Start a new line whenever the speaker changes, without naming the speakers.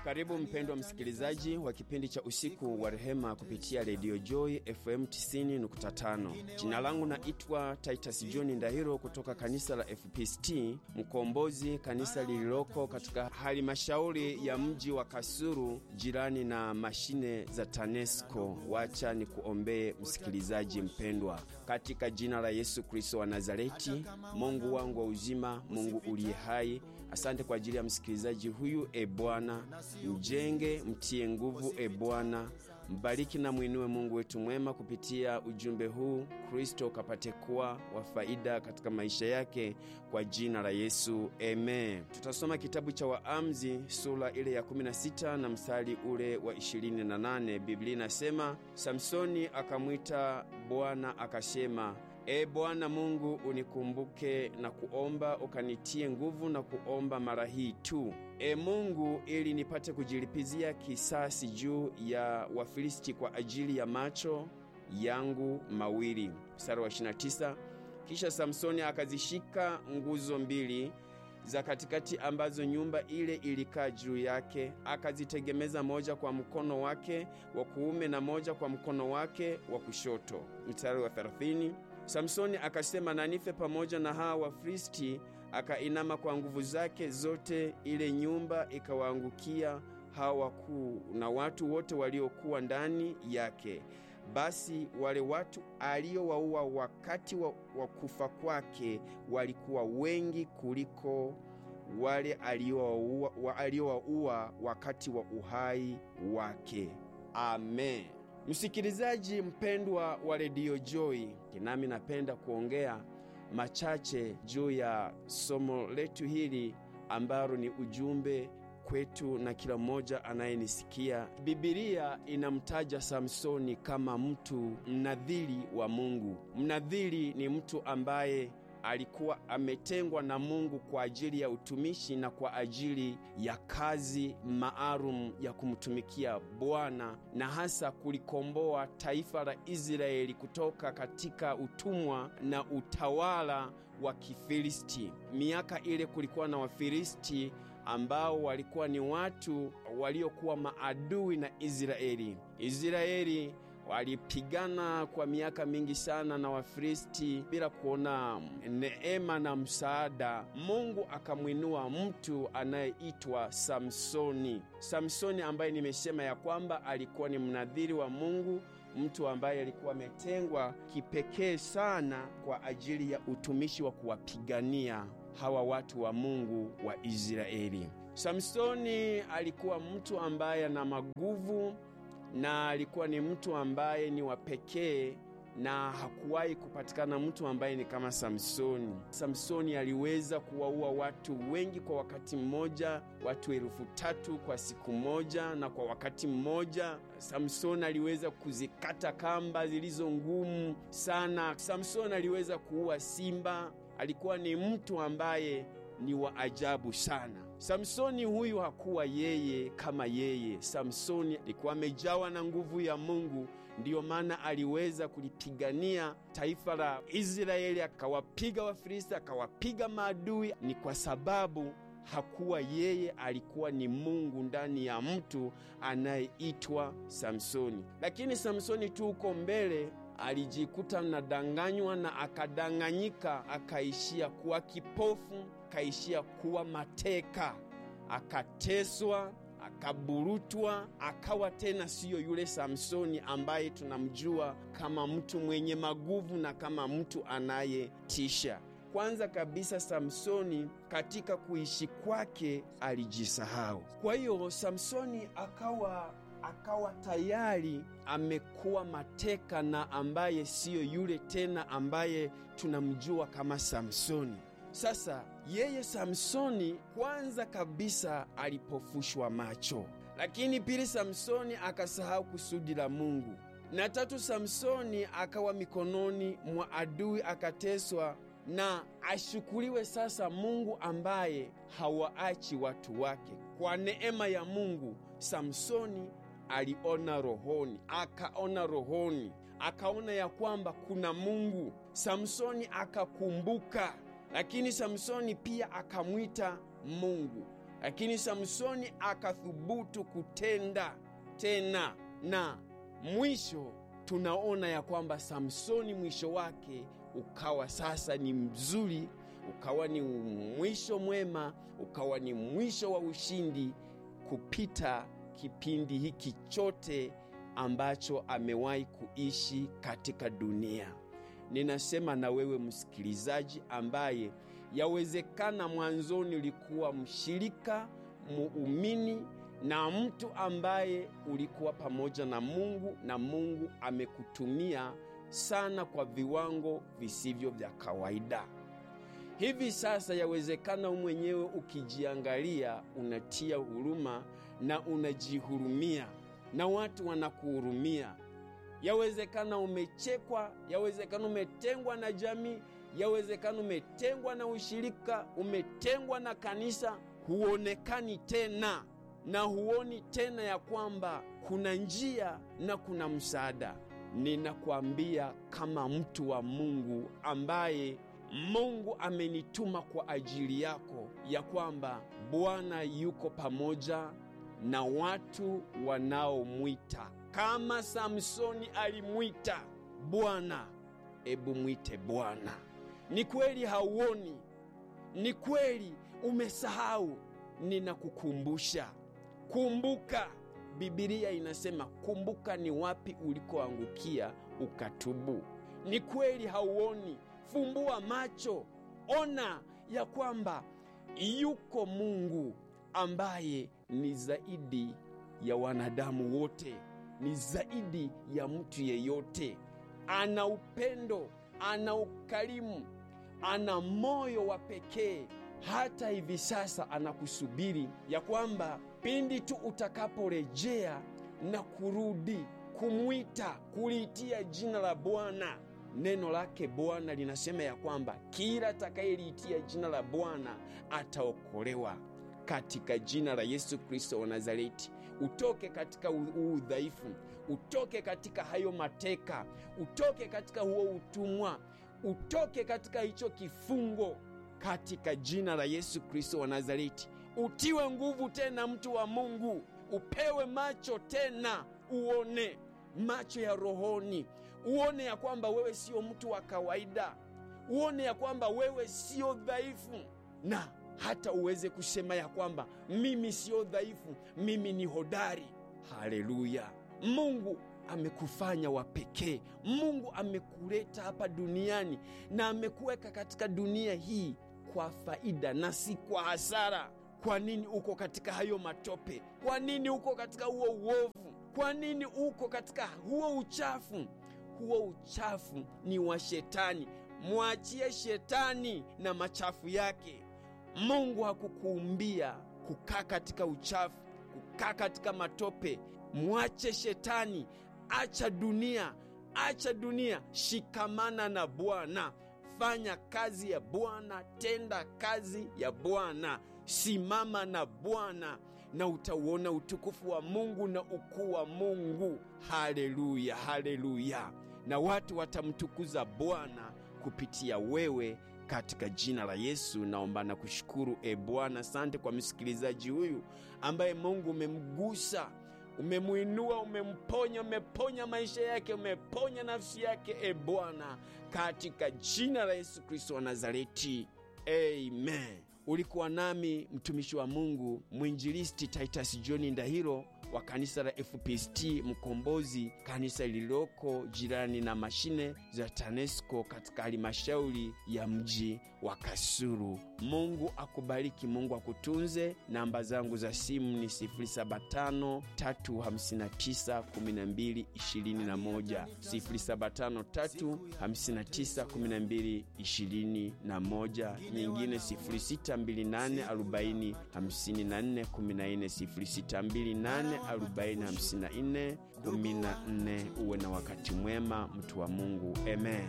Karibu mpendwa msikilizaji wa kipindi cha usiku wa rehema kupitia redio Joy FM 90.5. Jina langu naitwa Titus John Ndahiro kutoka kanisa la FPCT Mkombozi, kanisa lililoko katika halimashauri ya mji wa Kasuru, jirani na mashine za TANESCO. Wacha ni kuombee msikilizaji mpendwa, katika jina la Yesu Kristo wa Nazareti. Mungu wangu wa uzima, Mungu uliye hai, asante kwa ajili ya msikilizaji huyu. E Bwana, mjenge, mtie nguvu. E Bwana, mbariki na mwinue Mungu wetu mwema kupitia ujumbe huu. Kristo kapate kuwa wa faida katika maisha yake, kwa jina la Yesu, amen. Tutasoma kitabu cha Waamuzi sura ile ya 16 na mstari ule wa 28. Biblia inasema, Samsoni akamwita Bwana akasema, E Bwana Mungu, unikumbuke na kuomba, ukanitie nguvu na kuomba mara hii tu, E Mungu, ili nipate kujilipizia kisasi juu ya Wafilisti kwa ajili ya macho yangu mawili. Mstari wa 29. Kisha Samsoni akazishika nguzo mbili za katikati ambazo nyumba ile ilikaa juu yake, akazitegemeza moja kwa mkono wake wa kuume na moja kwa mkono wake wa kushoto. Mstari wa 30. Samsoni akasema, na nife pamoja na hawa Wafilisti. Akainama kwa nguvu zake zote, ile nyumba ikawaangukia hawa wakuu na watu wote waliokuwa ndani yake. Basi wale watu aliowaua wakati wa, wa kufa kwake walikuwa wengi kuliko wale aliowaua wakati wa uhai wake. Amen. Msikilizaji mpendwa wa redio Joy, nami napenda kuongea machache juu ya somo letu hili ambalo ni ujumbe kwetu na kila mmoja anayenisikia. Bibilia inamtaja Samsoni kama mtu mnadhiri wa Mungu. Mnadhiri ni mtu ambaye alikuwa ametengwa na Mungu kwa ajili ya utumishi na kwa ajili ya kazi maalum ya kumtumikia Bwana na hasa kulikomboa taifa la Israeli kutoka katika utumwa na utawala wa Kifilisti. Miaka ile kulikuwa na Wafilisti ambao walikuwa ni watu waliokuwa maadui na Israeli. Israeli walipigana kwa miaka mingi sana na Wafilisti bila kuona neema na msaada. Mungu akamwinua mtu anayeitwa Samsoni. Samsoni ambaye nimesema ya kwamba alikuwa ni mnadhiri wa Mungu, mtu ambaye alikuwa ametengwa kipekee sana kwa ajili ya utumishi wa kuwapigania hawa watu wa Mungu wa Israeli. Samsoni alikuwa mtu ambaye ana maguvu na alikuwa ni mtu ambaye ni wa pekee na hakuwahi kupatikana mtu ambaye ni kama Samsoni. Samsoni aliweza kuwaua watu wengi kwa wakati mmoja, watu elfu tatu kwa siku moja na kwa wakati mmoja. Samsoni aliweza kuzikata kamba zilizo ngumu sana. Samsoni aliweza kuua simba. Alikuwa ni mtu ambaye ni wa ajabu sana. Samsoni huyu hakuwa yeye kama yeye. Samsoni alikuwa amejawa na nguvu ya Mungu, ndiyo maana aliweza kulipigania taifa la Israeli, akawapiga Wafilisti, akawapiga maadui. Ni kwa sababu hakuwa yeye, alikuwa ni Mungu ndani ya mtu anayeitwa Samsoni. Lakini Samsoni tu uko mbele alijikuta nadanganywa na akadanganyika, akaishia kuwa kipofu, akaishia kuwa mateka, akateswa, akaburutwa, akawa tena siyo yule Samsoni ambaye tunamjua kama mtu mwenye maguvu na kama mtu anayetisha. Kwanza kabisa, Samsoni katika kuishi kwake alijisahau. Kwa hiyo Samsoni akawa akawa tayari amekuwa mateka na ambaye siyo yule tena ambaye tunamjua kama Samsoni. Sasa yeye Samsoni kwanza kabisa alipofushwa macho, lakini pili, Samsoni akasahau kusudi la Mungu, na tatu, Samsoni akawa mikononi mwa adui, akateswa na ashukuriwe sasa Mungu ambaye hawaachi watu wake. Kwa neema ya Mungu Samsoni aliona rohoni, akaona rohoni, akaona ya kwamba kuna Mungu. Samsoni akakumbuka, lakini Samsoni pia akamwita Mungu. lakini Samsoni akathubutu kutenda tena, na mwisho tunaona ya kwamba Samsoni mwisho wake ukawa sasa ni mzuri, ukawa ni mwisho mwema, ukawa ni mwisho wa ushindi kupita kipindi hiki chote ambacho amewahi kuishi katika dunia. Ninasema na wewe msikilizaji, ambaye yawezekana mwanzoni ulikuwa mshirika muumini na mtu ambaye ulikuwa pamoja na Mungu na Mungu amekutumia sana kwa viwango visivyo vya kawaida. Hivi sasa yawezekana mwenyewe ukijiangalia, unatia huruma na unajihurumia na watu wanakuhurumia. Yawezekana umechekwa, yawezekana umetengwa na jamii, yawezekana umetengwa na ushirika, umetengwa na kanisa, huonekani tena na huoni tena ya kwamba kuna njia na kuna msaada. Ninakwambia kama mtu wa Mungu ambaye Mungu amenituma kwa ajili yako, ya kwamba Bwana yuko pamoja na watu wanaomwita kama Samsoni alimwita Bwana. Ebu mwite Bwana. Ni kweli hauoni, ni kweli umesahau, ninakukumbusha. Kumbuka, Bibilia inasema kumbuka ni wapi ulikoangukia ukatubu. Ni kweli hauoni, fumbua macho, ona ya kwamba yuko Mungu ambaye ni zaidi ya wanadamu wote, ni zaidi ya mtu yeyote. Ana upendo, ana ukarimu, ana moyo wa pekee. Hata hivi sasa anakusubiri ya kwamba pindi tu utakaporejea na kurudi kumwita, kuliitia jina la Bwana. Neno lake Bwana linasema ya kwamba kila atakayeliitia jina la Bwana ataokolewa. Katika jina la Yesu Kristo wa Nazareti, utoke katika huu udhaifu, utoke katika hayo mateka, utoke katika huo utumwa, utoke katika hicho kifungo, katika jina la Yesu Kristo wa Nazareti. Utiwe nguvu tena, mtu wa Mungu, upewe macho tena, uone macho ya rohoni, uone ya kwamba wewe sio mtu wa kawaida, uone ya kwamba wewe sio dhaifu na hata uweze kusema ya kwamba mimi siyo dhaifu, mimi ni hodari. Haleluya! Mungu amekufanya wa pekee. Mungu amekuleta hapa duniani na amekuweka katika dunia hii kwa faida na si kwa hasara. Kwa nini uko katika hayo matope? Kwa nini uko katika huo uovu? Kwa nini uko katika huo uchafu? Huo uchafu ni wa Shetani. Mwachie Shetani na machafu yake. Mungu hakukuumbia kukaa katika uchafu, kukaa katika matope. Mwache Shetani, acha dunia, acha dunia, shikamana na Bwana, fanya kazi ya Bwana, tenda kazi ya Bwana, simama na Bwana na utauona utukufu wa Mungu na ukuu wa Mungu. Haleluya, haleluya! Na watu watamtukuza Bwana kupitia wewe katika jina la Yesu naomba na kushukuru. E Bwana, asante kwa msikilizaji huyu ambaye Mungu umemgusa, umemwinua, umemponya, umeponya maisha yake, umeponya nafsi yake. E Bwana, katika jina la Yesu Kristo wa Nazareti, amen. Ulikuwa nami mtumishi wa Mungu mwinjilisti Titus John Ndahiro wa kanisa la FPST Mkombozi, kanisa lililoko jirani na mashine za TANESCO katika halmashauri ya mji wa Kasulu. Mungu akubariki, Mungu akutunze. Namba zangu za simu ni 075 359 12 21, 075 359 12 21, nyingine 0628 40 54 14, 0628 40 54 14. Uwe na wakati mwema, mtu wa Mungu, amen.